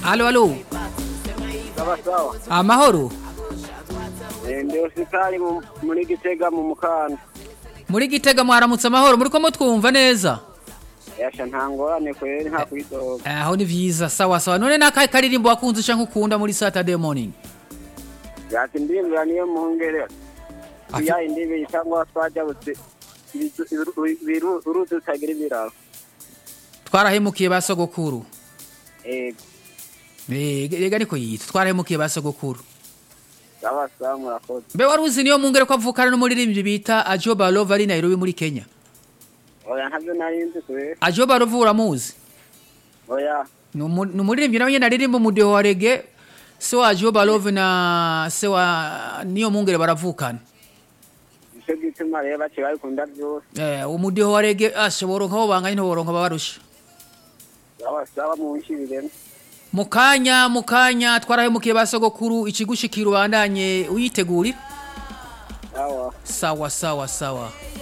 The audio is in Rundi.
alo alo sawa sawa amahoro Eh, ndi hospitali mu- muri gitega mu mukanda muri gitega mwaramutse amahoro muri ko mutwumva neza yasha nta ngorane kweri nta kwidoga aho ni vyiza sawa sawa none nakahe karirimbo wakunze canke ukunda muri saturday morning yati ndimbira niyo mungere Afi- ya indibi cyangwa twajabutse uruzi rutagira ibiraro twarahemukiye ba sogokuru ego Eh, rega niko yitwa twarahemukiye ba sogokuru sawa sawa murakoze mbe waruzi niyo mungere ko avukana n'umuririmbyi bita ajo barova ari nairobi muri kenya oya ntabyo nari nzi kweri ajo barova uramuzi oya ni umu- ni umuririmbyi nawe nyene aririmba umudeho wa rege se wa ajo barova na se wa niyo mungere baravukana nicyo gituma rero baciye babikunda byose Eh, umudeho wa rege asha boronka bo banganye ntiboronka babarusha sawa sawa munshibiremo mu kanya mu kanya twarahemukiye ba sogokuru ikigushikira ubandanye uyitegurira sawa sawa sawa sawa